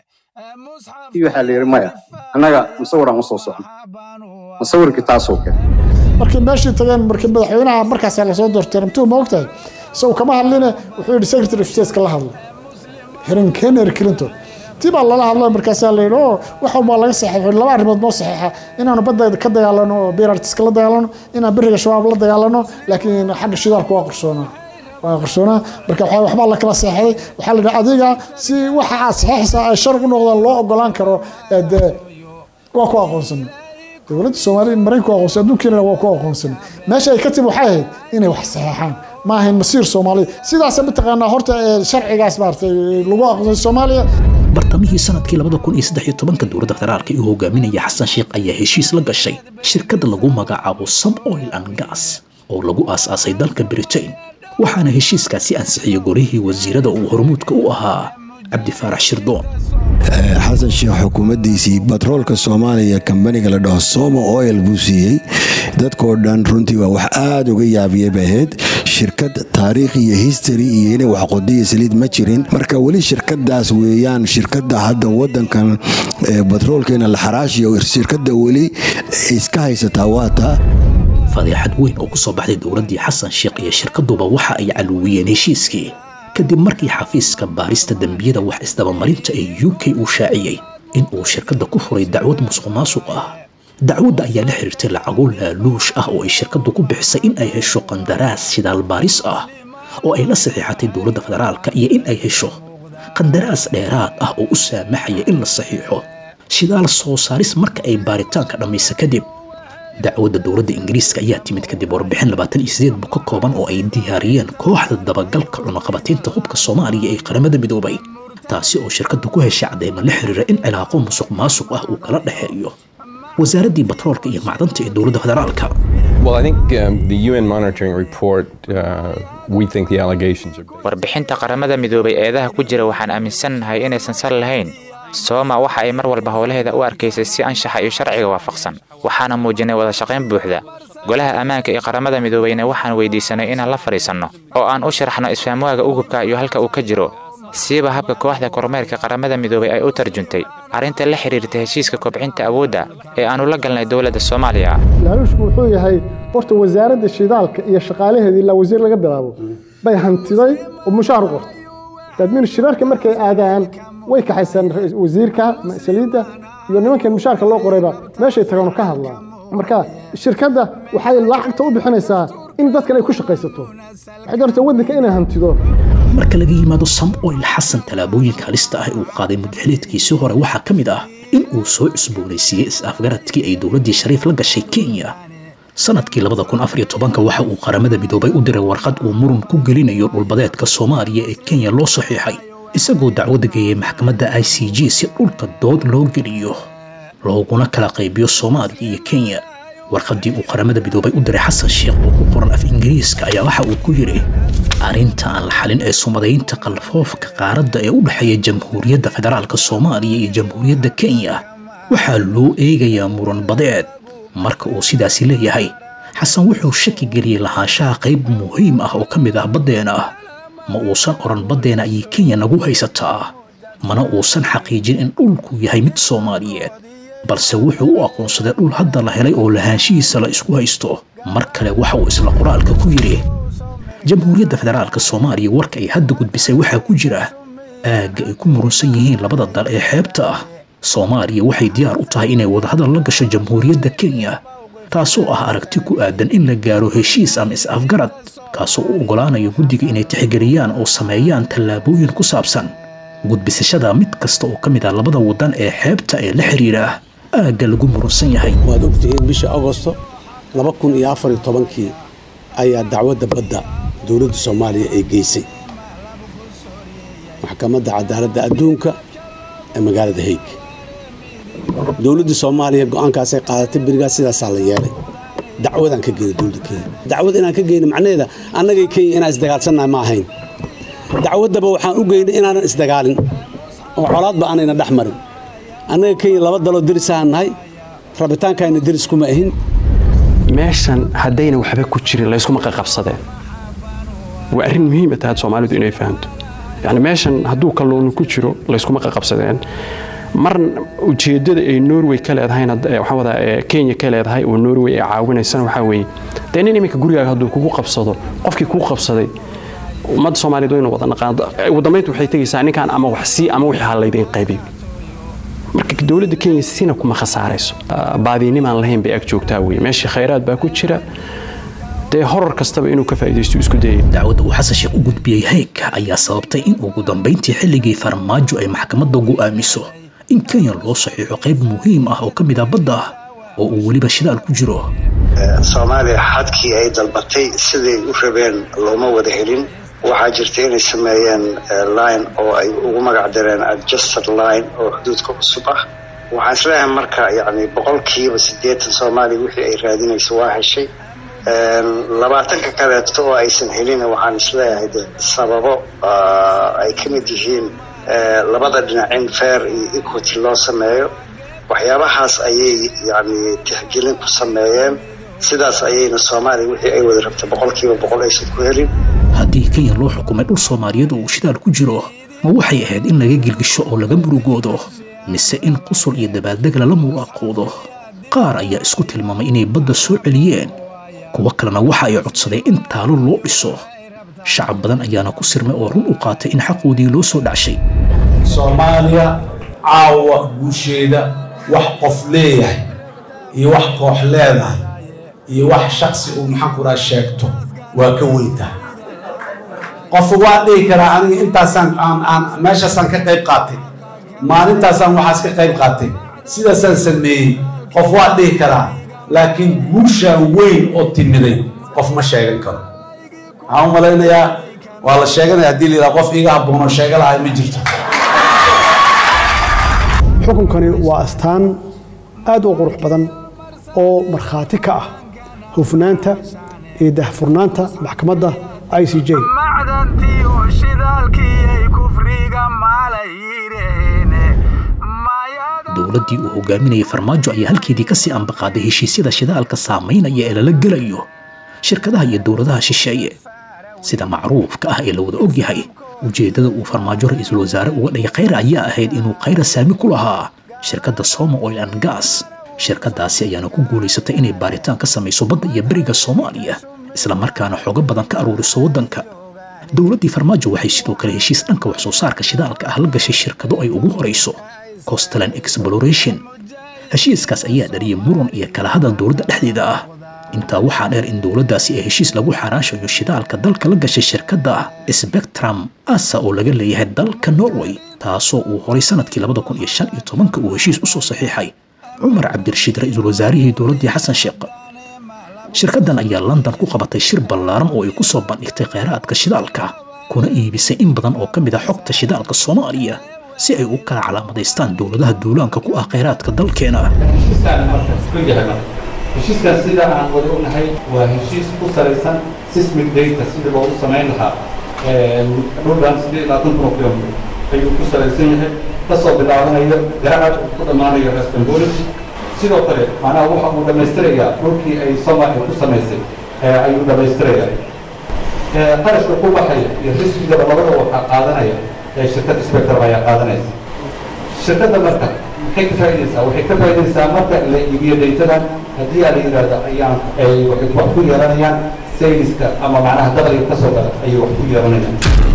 kii waxaa la yidhi maya annaga masawiraan usoo socno masawirkii taasoo kale markii meeshii tageen markii madaxweynaha markaasaa lasoo doortay rabtuu ma ogtahay isagu kama hadline wuxuu yidhi secretary of state la hadlo hirin henry clinton tii baa lala hadlay markaasaa la yidhi oo wax walbaa laga saxeexo laba arrimood noo saxeexa inaanu badda ka dagaalano oo birartiska la dagaalano inaan beriga shabaab la dagaalano laakiin xagga shidaalka waa qarsoonaa waa qarsoonaa marka waxaa waxbaa la kala seexday waxaa la yidhi adiga si waxa aad saxeexaysaa ay sharci u noqdaan loo ogolaan karo dee waa ku aqoonsan dowladda soomaaliya maraykanku aqoonsan adduunkeena waa ku aqoonsan meesha ay ka timi waxay ahayd inay wax saxeexaan ma ahayn masiir soomaaliya sidaasa mataqaanaa horta sharcigaas maaragtay lagu aqoonsay soomaaliya bartamihii sanadkii labada kun iyo saddex iyo tobanka dowladda federaalka uu hogaaminaya xasan sheekh ayaa heshiis la gashay shirkadda lagu magacaabo sub oil and gas oo lagu aas-aasay dalka britain waxaana heshiiskaasi ansixiyey golihii wasiirada uu hormuudka u ahaa cabdi faarax shirdoon xasan sheekh xukuumaddiisii batroolka soomaaliya kambaniga la dhaho somo oil buu siiyey dadkoo dhan runtii waa wax aada uga yaabiyey bay ahayd shirkad taariikh iyo history iyo inay wax qodiya saliid ma jirin marka weli shirkadaas weeyaan shirkadda hadda wadankan batroolkeena la xaraashiyo shirkadda weli iska haysataa waa taa fadeexad weyn oo ku soo baxday dowladdii xasan sheekh iyo shirkaduba waxa ay caluwiyeen heshiiskii kadib markii xafiiska baarista dembiyada wax isdabamarinta ee u k uu shaaciyey in uu shirkadda ku furay dacwad musuq maasuq ah dacwadda ayaa la xiriirtay lacago laaluush ah oo ay shirkaddu ku bixisay in ay hesho qandaraas shidaal baaris ah oo ay la saxiixatay dowladda federaalka iyo in ay hesho qandaraas dheeraad ah oo u saamaxaya in la saxiixo shidaal soo saaris marka ay baaritaanka dhammaysa kadib dacwadda dowladda ingiriiska ayaa timid kadib warbixin labaatan iyo sideed bug ka kooban oo ay diyaariyeen kooxda dabagalka cunaqabataynta hubka soomaaliya ee qaramada midoobay taasi oo shirkaddu ku heshay cadeymo la xiriira in cilaaqo musuq maasuq ah uu kala dhexeeyo wasaaraddii batroolka iyo macdanta ee dowladda federaalka Well, I think um, the UN monitoring report, uh, we think the allegations are. warbixinta qaramada midoobay eedaha ku jira waxaan aaminsannahay inaysan sal lahayn sooma waxa ay mar walba howlaheeda u arkaysay si anshaxa iyo sharciga waafaqsan waxaana muujinay wada shaqayn buuxda golaha ammaanka iyo qaramada midoobayna waxaan weydiisanay inaan la fadhiisanno oo aan u sharaxno isfaamwaaga ugubka iyo halka uu ka jiro siiba habka kooxda kormeerka qaramada midoobay ay u tarjuntay arrinta la xiriirta heshiiska kobcinta awoodda ee aannu la galnay dowladda soomaaliya laaluushku wuxuu yahay horta wasaaradda shidaalka iyo shaqaalaheeda ilaa wasiir laga bilaabo bay hantiday oo mushaar u qortay dadmin shirarka markay aadaan way kaxaysaan wasiirka saliidda iyo nimankan mushaarka loo qorayba meeshay tagaan ka hadlaan marka shirkadda waxay lacagta u bixinaysaa in dadkan ay ku shaqaysato waxay doortaa waddanka inay hantido marka laga yimaado sam oil xasan tallaabooyinka halista ah ee uu qaaday mudxiliedkiisii hore waxaa ka mid ah in uu soo cusboonaysiiyey is-afgaradkii ay dowladdii shariif la gashay kenya sanadkii labada kun afar iyo tobanka waxa uu qaramada midoobay u diray warqad uu muran ku gelinayo dhulbadeedka soomaaliya ee kenya loo saxiixay isagoo dacwadda geeyey maxkamadda i c g si dhulka dood loo geliyo looguna kala qaybiyo soomaaliya iyo kenya warqaddii uu qaramada midoobay u diray xasan sheekh oo ku qoran af ingiriiska ayaa waxa uu ku yidhi arrinta aan la xalin ee sumadaynta qalfoofka qaaradda ee u dhexeeya jamhuuriyadda federaalka soomaaliya iyo jamhuuriyadda kenya waxaa loo eegayaa muran badeed marka uu sidaasi leeyahay xasan wuxuu shaki geliyey lahaanshaha qayb muhiim ah oo ka mid ah baddeena ma uusan odhan baddeena ayay kenya nagu haysataa mana uusan xaqiijin in dhulku yahay mid soomaaliyeed balse wuxuu u aqoonsaday dhul hadda la helay oo lahaanshihiisa la isku haysto mar kale waxa uu isla qoraalka ku yidhi jamhuuriyadda federaalka soomaaliya warka ay hadda gudbisay waxaa ku jira aagga ay ku murunsan yihiin labada dal ee xeebta ah soomaaliya waxay diyaar u tahay inay wadahadal la gasho jamhuuriyadda kenya taasoo ah aragti ku aadan in la gaaro heshiis ama is-afgarad kaasoo u oggolaanayo guddiga inay tixgeliyaan oo sameeyaan tallaabooyin ku saabsan gudbisashada mid kasta oo ka mid ah labada waddan ee xeebta ee la xidhiidha aagga lagu murunsan yahay waad ogtihiin bisha agosto laba kun iyo afar iyo tobankii ayaa dacwadda badda dowladda soomaaliya ay geysay maxkamadda cadaaladda adduunka ee magaalada haig dowladda soomaaliya go-aankaasay qaadatay berigaas sidaasaa la yeelay dacwadaan ka geyna dowladda kenya dacwad inaan ka geyna macnaheeda annagay kenya inaan isdagaalsannahay ma ahayn dacwaddaba waxaan u geynay inaanan isdagaalin oo colaadba aanayna dhex marin annaga kenya laba daloo derisahaan nahay rabitaankayna deris kuma ahin meeshan haddayna waxba ku jirin layskuma qaqabsadeen waa arrin muhiima tahay soomaalidu inay fahamto yani meeshan hadduu kalluunu ku jiro layskuma qaqabsadeen mar ujeeddada ay norway ka leedahayna waxaan wadaa kenya ka leedahay oo norway ay caawinaysana waxaa weeye dee nin iminka gurigaaga hadduu kugu qabsado qofkii kuu qabsaday ummadda soomaaliyeed waynu wada naqaan ugu dambaynta waxay tegaysaa ninkan ama wax sii ama wixii ha laydiin qaybiyo marka dowladda kenya sina kuma khasaarayso baadiinimaan lahayn bay ag joogtaa weye meeshii khayraad baa ku jira dee horar kastaba inuu ka faa'iidaysto isku dayay dacwadda uu xasan sheekh u gudbiyey hayka ayaa sababtay in ugu dambayntii xilligii farmaajo ay maxkamadda go'aamiso in kenya loo saxiixo qayb muhiim ah oo ka mid ah badda ah oo uu weliba shidaal ku jiro soomaaliya xadkii ay dalbatay siday u rabeen looma wada helin waxaa jirta inay sameeyeen line oo ay ugu magac dareen adjusted line oo xuduudka cusub ah waxaan isleeyahay marka yani boqolkiiba siddeetan soomaaliya wixii ay raadinayso waa heshay labaatanka kaleeto oo aysan helin waxaan isleeyahay de sababo ay ka mid yihiin labada dhinac in fair iyo equity loo sameeyo waxyaabahaas ayay yani tixgelin ku sameeyeen sidaas ayayna soomaaliya wixii ay wada rabtay boqolkiiba boqol aysan ku helin haddii kenya loo xukumay dhul soomaaliyeed oo uu shidaal ku jiro ma waxay ahayd in laga gilgisho oo laga murugoodo mise in qusul iyo dabaaldeg lala mulaaqoodo qaar ayaa isku tilmaamay inay badda soo celiyeen kuwo kalena waxa ay codsadeen in taalo loo dhiso shacab badan ayaana ku sirmay oo run u qaatay in xaqoodii loo soo dhacshay soomaaliya caawa guusheeda wax qof leeyahay iyo wax koox leedahay iyo wax shaksi uu maxaanku raa sheegto waa ka weyntahay qofu waa dhihi karaa aniga intaasaan aan aan meeshaasaan ka qayb qaatay maalintaasaan waxaas ka qayb qaatay sidaasaan sameeyey qof waa dhihi karaa laakiin guushaa weyn oo timiday qof ma sheegan karo waxaan u malaynayaa waa la sheeganaya haddii la yidhaha qof iiga habboonoo sheega lahay ma jirto xukunkani waa astaan aad u qurux badan oo markhaati ka ah hufnaanta iyo dahfurnaanta maxkamadda i c j dowladdii uu hogaaminayay farmaajo ayaa halkeedii ka sii ambaqaaday heshiisyada shidaalka saamaynaya ee lala gelayo shirkadaha iyo dowladaha shisheeye sida macruufka ah ee la wada og yahay ujeeddada uu farmaajo ra-iisul wasaare uga dhigay khayra ayaa ahayd inuu khayra saami ku lahaa shirkadda soma oil and gas shirkaddaasi ayaana ku guulaysatay inay baaritaan ka samayso badda iyo beriga soomaaliya isla markaana xogo badan ka aruuriso waddanka dowladdii farmaajo waxay sidoo kale heshiis dhanka wax soo saarka shidaalka ah la gashay shirkado ay ugu horayso costalan exploration heshiiskaas ayaa dhaliyay muran iyo kala hadal dowladda dhexdeeda ah intaa waxaa dheer in dowladdaasi ay heshiis lagu xaraashayo shidaalka dalka la gashay shirkadda spectrum asa oo laga leeyahay dalka norway taasoo uu horay sanadkii labada kun iyo shan iyo tobanka uu heshiis u soo saxiixay cumar cabdirashiid ra-iisul wasaarihii dowladdii xasan sheekh shirkaddan ayaa london ku qabatay shir ballaaran oo ay ku soo bandhigtay kheyraadka shidaalka kuna iibisay in badan oo ka mid ah xogta shidaalka soomaaliya si ay u kala calaamadaystaan dowladaha duulaanka ku ah kheyraadka dalkeena heshiiskan sida aan wada ognahay waa heshiis ku salaysan sismic data sidii loogu samayn lahaa dhulkan sidii labaatan kun oo kilomitr ayuu ku salaysan yahay kasoo bilaabanayo garacad uu ku dhammaanayo respongolis sidoo kale macnaha waxa uu dhammaystirayaa dhulkii ay soma ay ku samaysay ayuu dhammaystirayaa qarashka ku baxaya iyo riskigaba labada waxaa qaadanaya shirkadda spectrum ayaa qaadanaysa shirkadda marka maxay ka faa'iidaysaa waxay ka faa'iidaysaa marka la iibiyo daytadan haddii aa la yidhaahdo ayaan ay waxay wax ku yeelanayaan sayniska ama macnaha dakhliga ka soo gala ayay wax ku yeelanayaan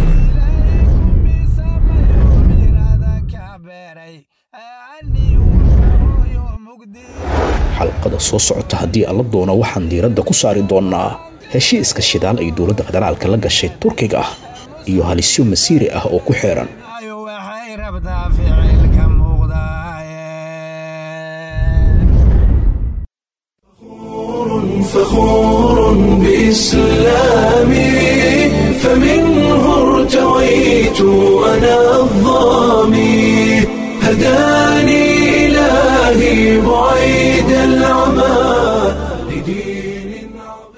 xalqada soo socota haddii alla doono waxaan diiradda ku saari doonnaa heshiiska shidaal ay dowladda federaalka la gashay turkiga ah iyo halisyo masiiri ah oo ku xeeran فخور بإسلامي فمنه ارتويت أنا الظامي هداني إلهي لدين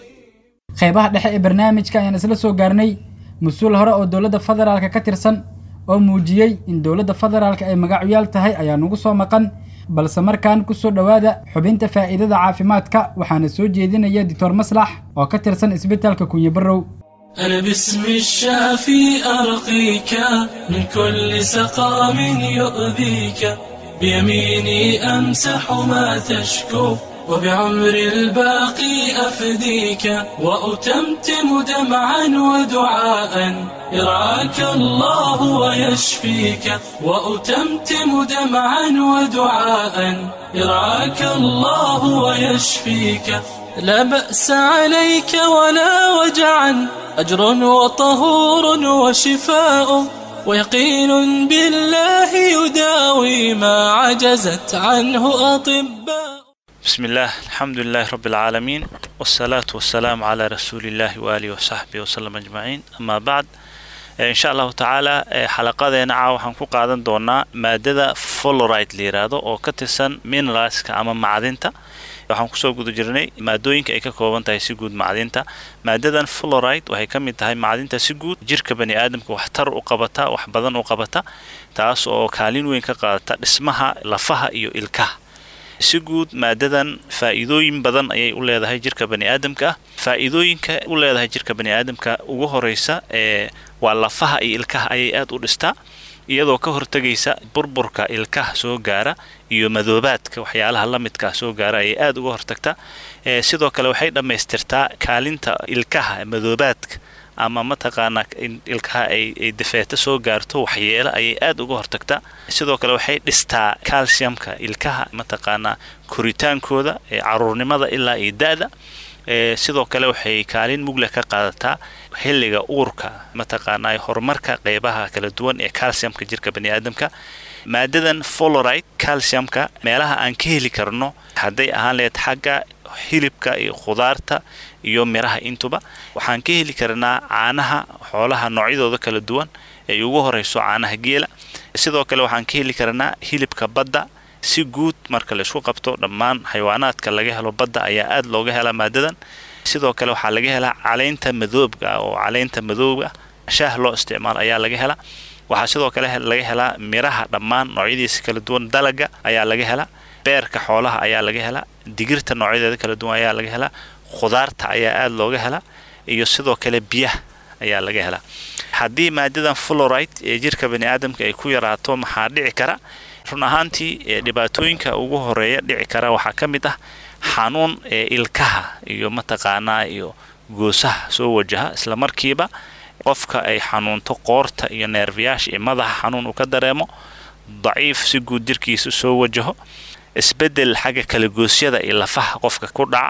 qaybaha dhexe ee barnaamijka ayaan isla soo gaarnay mas-uul hore oo dowladda federaalka ka tirsan oo muujiyey in dowladda federaalka ay magacuyaal tahay ayaa nugu soo maqan balse markaan ku soo dhowaada xubinta faa'iidada caafimaadka waxaana soo jeedinaya doctor maslax oo ka tirsan isbitaalka kunye barrow أنا باسم الشافي أرقيك من كل سقام يؤذيك بيميني أمسح ما تشكو وبعمر الباقي أفديك وأتمتم دمعا ودعاء يرعاك الله ويشفيك وأتمتم دمعا ودعاء يرعاك الله ويشفيك لا بأس عليك ولا وجعا أجر وطهور وشفاء ويقين بالله يداوي ما عجزت عنه أطباء بسم الله الحمد لله رب العالمين والصلاة والسلام على رسول الله وآله وصحبه وسلم أجمعين أما بعد إن شاء الله تعالى xalaqadeena caa waxaan ku qaadan doonaa maadada folorite la yiraahdo oo ka tirsan mineralska ama macdinta waxaan kusoo guda jirnay maadooyinka ay ka kooban tahay si guud macdinta maadadan floride waxay ka mid tahay macdinta si guud jirka bani aadamka waxtar u qabata wax badan u qabata taas oo kaalin weyn ka qaadata dhismaha lafaha iyo ilkaha si guud maadadan faa'iidooyin badan ayay u leedahay jirka bani aadamka faa'iidooyinka u leedahay jirka bani aadamka ugu horeysa ee waa lafaha iyo ilkaha ayay aad u dhistaa iyadoo ka hortegaysa burburka ilkaha soo gaara iyo madoobaadka waxyaalaha la midkaa soo gaara ayay aad uga hortagtaa sidoo kale waxay dhammaystirtaa kaalinta ilkaha madoobaadka ama mataqaanaa in ilkaha ay dafeeto soo gaarto waxyeelo ayay aad uga hortagtaa sidoo kale waxay dhistaa calciumka ilkaha mataqaanaa koritaankooda caruurnimada ilaa iyo da-da sidoo kale waxay kaalin mugle ka qaadataa xilliga uurka mataqaanaa horumarka qeybaha kala duwan ee calciumka jirka bani aadamka maadadan folorite calciumka meelaha aan ka heli karno hadday ahaan lehed xagga hilibka iyo khudaarta iyo miraha intuba waxaan ka heli karnaa caanaha xoolaha noocyadooda kala duwan ay ugu horeyso caanaha geela sidoo kale waxaan ka heli karnaa hilibka badda si guud marka la isku qabto dhammaan xayawaanaadka laga helo badda ayaa aad looga helaa maadadan sidoo kale waxaa laga helaa caleynta madoobga oo caleynta madooba shaah loo isticmaalo ayaa laga helaa waxaa sidoo kale laga helaa miraha dhammaan noocyadiisa kala duwan dalaga ayaa laga helaa beerka xoolaha ayaa laga helaa digirta noocyadeeda kala duwan ayaa laga helaa khudaarta ayaa aad looga helaa iyo sidoo kale biyaha ayaa laga helaa haddii maadadan florite ee jirka bani aadamka ay ku yaraato maxaa dhici kara run ahaantii dhibaatooyinka ugu horeeya dhici kara waxaa ka mid ah xanuun ee ilkaha iyo mataqaanaa iyo goosaha soo wajaha isla markiiba qofka ay xanuunto qoorta iyo neerfayaasha iyo madaxa xanuun uu ka dareemo daciif si guud jirkiisa soo wajaho isbedel xagga kalagoosyada iyo lafaha qofka ku dhaca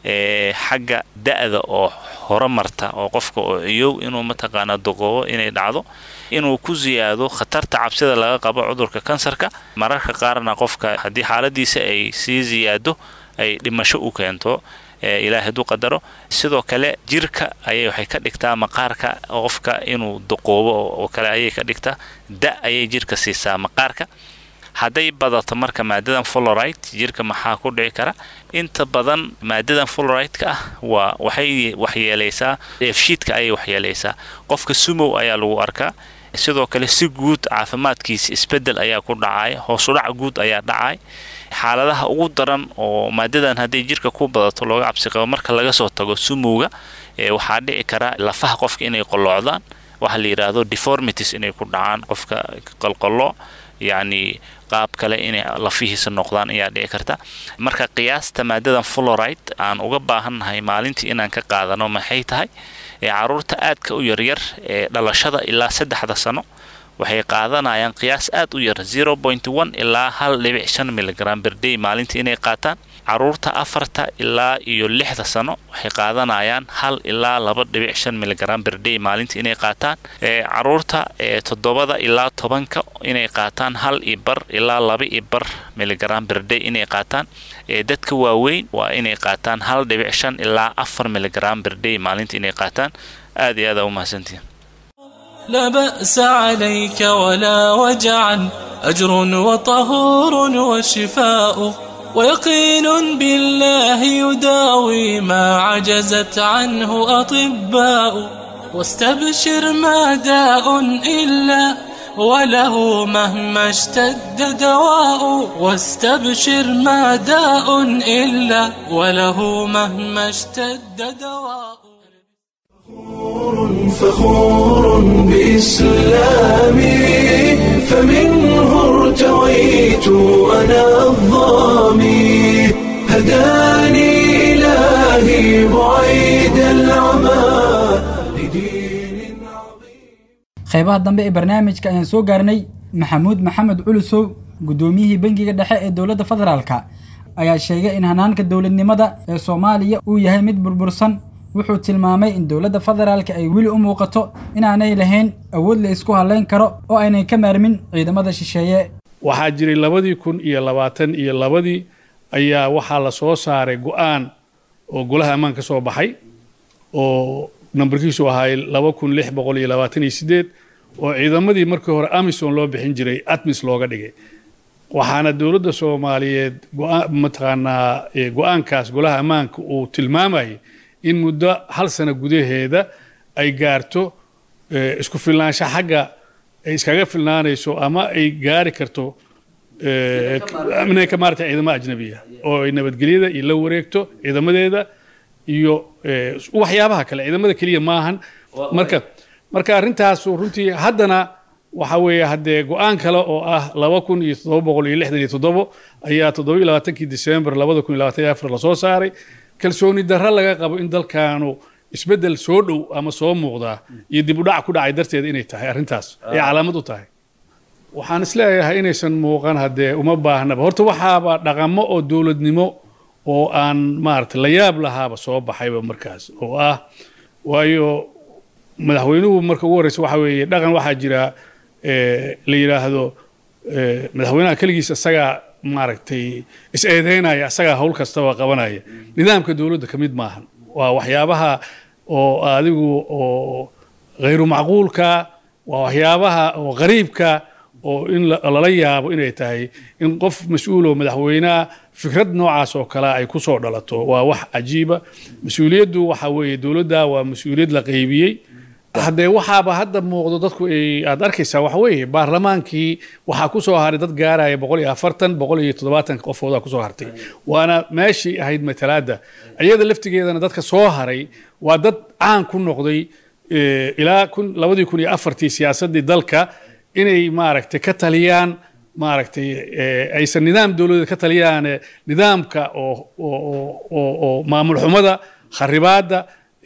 ee xagga da-da oo hore marta oo qofka oo ciyow inuu mataqaanaa doqoobo inay dhacdo inuu ku siyaado khatarta cabsida laga qabo cudurka kansarka mararka qaarna qofka haddii xaaladiisa ay sii siyaado ay dhimasho u keento ilaahay hadduu qadaro sidoo kale jirka ayay waxay ka dhigtaa maqaarka qofka inuu doqoobo oo kale ayay ka dhigtaa da ayay jirka siisaa maqaarka hadday badato marka maadadan florite jirka maxaa ku dhici kara inta badan maadadan florite-ka ah waa waxay waxyeelaysaa dheefshiidka ayay waxyeelaysaa qofka sumow ayaa lagu arkaa sidoo kale si guud caafimaadkiisa isbedel ayaa ku dhacay hoosudhac guud ayaa dhacay xaaladaha ugu daran oo maadadan hadday jirka ku badato looga cabsi qabo marka laga soo tago sumowga waxaa dhici kara lafaha qofka inay qoloocdaan waxa la yidhaahdo deformities inay ku dhacaan qofka qalqalo yacni qaab kale inay lafihiisa noqdaan ayaa dhici karta marka qiyaasta maadadan florite aan uga baahannahay maalintii inaan ka qaadano maxay tahay caruurta aadka u yaryar ee dhalashada ilaa saddexda sano waxay qaadanayaan qiyaas aad u yar zero point one ilaa hal dhibic shan miligram berday maalintii inay qaataan caruurta afarta ilaa iyo lixda sano waxay qaadanayaan hal ilaa laba dhibic shan miligram berday maalintii inay qaataan caruurta toddobada ilaa tobanka inay qaataan hal iyo bar ilaa laba iyo bar miligram berday inay qaataan dadka waaweyn waa inay qaataan hal dhibic shan ilaa afar miligram berday maalintii inay qaataan aad iyo aad aa u mahadsantihin لا بأس عليك ولا وجعا أجر وطهور وشفاء ويقين بالله يداوي ما عجزت عنه أطباء واستبشر ما داء إلا وله مهما اشتد دواء واستبشر ما داء إلا وله مهما اشتد دواء فخور بإسلامي فمنه ارتويت أنا الظامي هداني إلهي بعيد العمى qaybaha dambe ee barnaamijka ayaan soo gaarnay maxamuud maxamed culusow guddoomiyihii bangiga dhexe ee dowladda federaalka ayaa sheegay in hanaanka dowladnimada ee soomaaliya uu yahay mid burbursan wuxuu tilmaamay in dowladda federaalka ay weli u muuqato inaanay lahayn awood la isku halayn karo oo aynay ka maarmin ciidamada shisheeye waxaa jiray labadii kun iyo labaatan iyo labadii ayaa waxaa la soo saaray go-aan oo golaha ammaan ka soo baxay oo nambarkiisu ahaa laba kun lix boqol iyo labaatan iyo sideed oo ciidamadii markii hore amison loo bixin jiray atmis looga dhigay waxaana dowladda soomaaliyeed mataqaanaa go-aankaas golaha ammaanka uu tilmaamayay in muddo hal sano gudaheeda ay gaarto isku filnaansho xagga ay iskaga filnaanayso ama ay gaari karto inay ka maarata ciidamo ajnabiya oo ay nabadgelyada iyo la wareegto ciidamadeeda iyo waxyaabaha kale ciidamada keliya maahan marka marka arrintaasu runtii haddana waxa weeye haddee go-aan kale oo ah laba kun iyo toddoba boqol iyo lixdan iyo toddobo ayaa toddoba iyo labaatankii disembar labada kun iyo labaatan iyo afar lasoo saaray kalsooni darro laga qabo in dalkaanu isbeddel soo dhow ama soo muuqdaa iyo dib u dhac ku dhacay darteed inay tahay arrintaas ay calaamad u tahay waxaan isleeyahay inaysan muuqan haddee uma baahnaba horta waxaaba dhaqamo oo dowladnimo oo aan maarata la yaab lahaaba soo baxayba markaas oo ah waayo madaxweynuhu marka ugu horreysa waxa weeye dhaqan waxaa jira la yidhaahdo madaxweynaha keligiis isagaa maaragtay is-eedeynaya isagaa howl kastaba qabanaya nidaamka dowladda ka mid maahan waa waxyaabaha oo adigu oo khayru macquulka waa waxyaabaha oo qariibka oo in lala yaabo inay tahay in qof mas-uuloo madaxweyneha fikrad noocaas oo kale ay ku soo dhalato waa wax cajiiba mas-uuliyaddu waxa weeye dowladda waa mas-uuliyad la qaybiyey haddee waxaaba hadda muuqdo dadku ay aad arkaysaa waxa weeye baarlamaankii waxaa ku soo haray dad gaaraya boqol iyo afartan boqol iyo toddobaatan qofoodaa kusoo hartay waana meeshii ahayd matalaadda iyada laftigeedana dadka soo haray waa dad caan ku noqday ilaa kun labadii kun iyo afartii siyaasaddii dalka inay maaragtay ka taliyaan maaragtay aysan nidaam dowladeed ka taliyaan nidaamka oo oo oo maamul xumada kharibaadda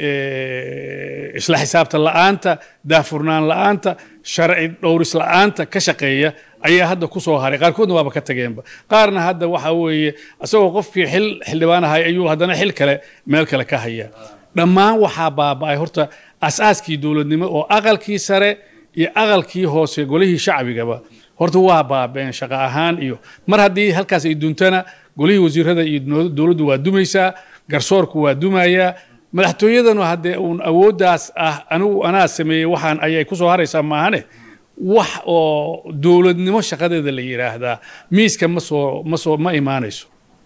isla xisaabtan la'aanta daafurnaan la'aanta sharci dhowris la'aanta ka shaqeeya ayaa hadda ku soo haray qaarkoodna waaba ka tageenba qaarna hadda waxa weeye isagoo qofkii xil xildhibaan ahay ayuu haddana xil kale meel kale ka hayaa dhammaan waxaa baaba'ay horta asaaskii dowladnimo oo aqalkii sare iyo aqalkii hoose golihii shacbigaba horta waa baabeen shaqo ahaan iyo mar haddii halkaas ay duntana golihii wasiirada iyo dowladdu waa dumaysaa garsoorku waa dumayaa madaxtooyadanu haddee uun awooddaas ah anigu anaa sameeyey waxaan ayay ku soo haraysaa maahane wax oo dowladnimo shaqadeeda la yidhaahdaa miiska ma soo ma soo ma imaanayso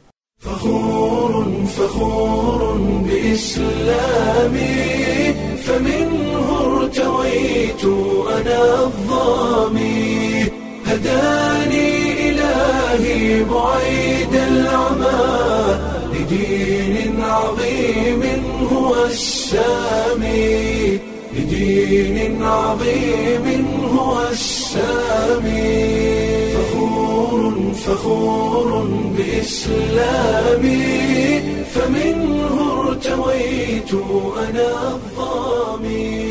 فخور بإسلامي فمنه ارتويت أنا الظامي هداني إلهي بعيد العمى لدين عظيم هو السامي لدين عظيم هو السامي فخور فخور بإسلامي فمنه ارتويت أنا الظامي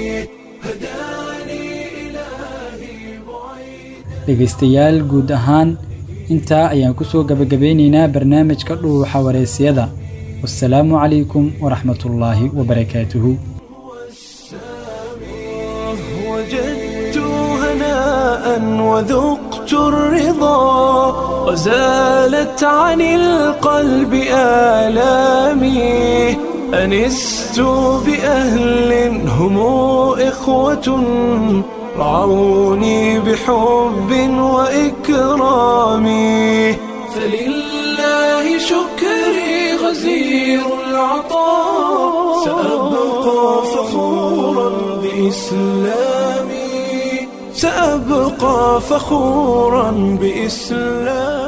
dhegaystayaal guud ahaan intaa ayaan ku soo gabagabeynaynaa barnaamijka dhuuxa wareysiyada wasalaamu calaykum waraxmatullaahi wabarakaatuhu وجدت هناء وذقت الرضا وزالت عن القلب آلامي أنست بأهل هم إخوة رعوني بحب وإكرام فلله شكري غزير العطاء سأبقى فخورا بإسلامي سأبقى فخورا بإسلامي